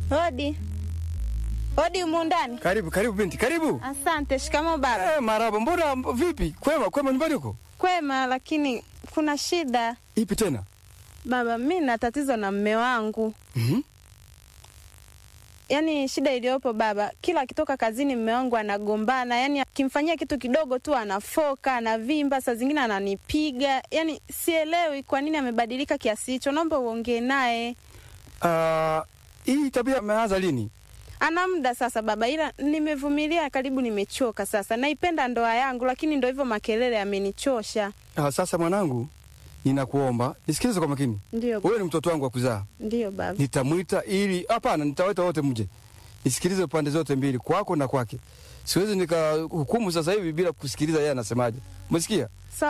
Hodi. Hodi humu ndani. Karibu, karibu binti, karibu. Asante. Shikamo baba. Eh, marahaba. Mbona vipi? Kwema, kwema nyumbani huko? Kwema, lakini kuna shida Ipi tena? baba. Mi na tatizo na mme wangu. Mhm. Yaani shida iliyopo baba, kila akitoka kazini mme wangu anagombana, yaani akimfanyia kitu kidogo tu anafoka, anavimba, saa zingine ananipiga. Yaani sielewi kwa nini amebadilika kiasi hicho. Naomba uongee naye. Ah, hii tabia imeanza lini? Ana muda sasa baba, ila nimevumilia karibu, nimechoka sasa. Naipenda ndoa yangu, lakini ndo hivyo makelele yamenichosha. Ah, sasa mwanangu, ninakuomba nisikilize kwa makini. Ndio, Wewe ni mtoto wangu wa kuzaa. ndio baba. Nitamwita ili hapana, nitawaita wote mje. Nisikilize pande zote mbili, kwako na kwake. Siwezi nikahukumu sasa hivi bila kusikiliza yeye anasemaje. Umesikia?